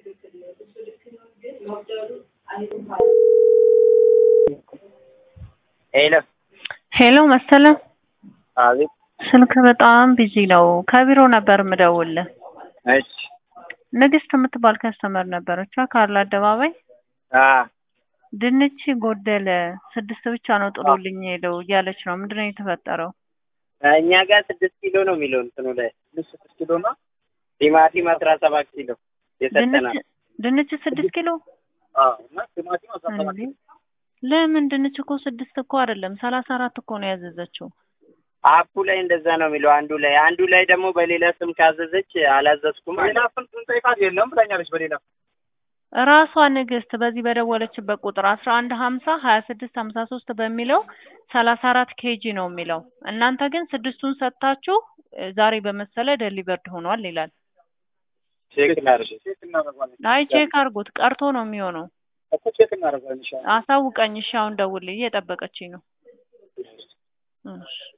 ሄሎ ሄሎ መሰለ፣ አቤት። ስልክ በጣም ቢዚ ነው። ከቢሮ ነበር የምደውልህ። እሺ ንግስት የምትባል ከስተመር ነበረች ካርል አደባባይ። አ ድንች ጎደለ፣ ስድስት ብቻ ነው ጥሎልኝ ሄደው እያለች ነው። ምንድን ነው የተፈጠረው? እኛ ጋር ስድስት ኪሎ ነው የሚለው እንትኑ ላይ ስድስት ኪሎ ነው። ቲማቲም አስራ ሰባት ኪሎ የሰጠናል። ድንች ድንች ስድስት ኪሎ አዎ እና ቲማቲም አስራ ሰባት እንዴ? ለምን ድንች እኮ ስድስት እኮ አይደለም ሰላሳ አራት እኮ ነው ያዘዘችው። አፑ ላይ እንደዛ ነው የሚለው አንዱ ላይ አንዱ ላይ ደግሞ በሌላ ስም ካዘዘች አላዘዝኩም ሌላ ስም ስንጠይቃት የለም ብላኛለች በሌላ ራሷ ንግስት በዚህ በደወለችበት ቁጥር አስራ አንድ ሀምሳ ሀያ ስድስት ሀምሳ ሶስት በሚለው ሰላሳ አራት ኬጂ ነው የሚለው። እናንተ ግን ስድስቱን ሰጥታችሁ እ ዛሬ በመሰለ ደሊቨርድ ሆኗል ይላል። ቼክ እናድርግ ቼክ እናደርጋለን አይ ቼክ አድርጉት፣ ቀርቶ ነው የሚሆነው። እኮ ቼክ እናደርጋለን ኢንሻአላህ አሳውቀኝ። እሺ አሁን ደውልልኝ፣ እየጠበቀችኝ ነው። እሺ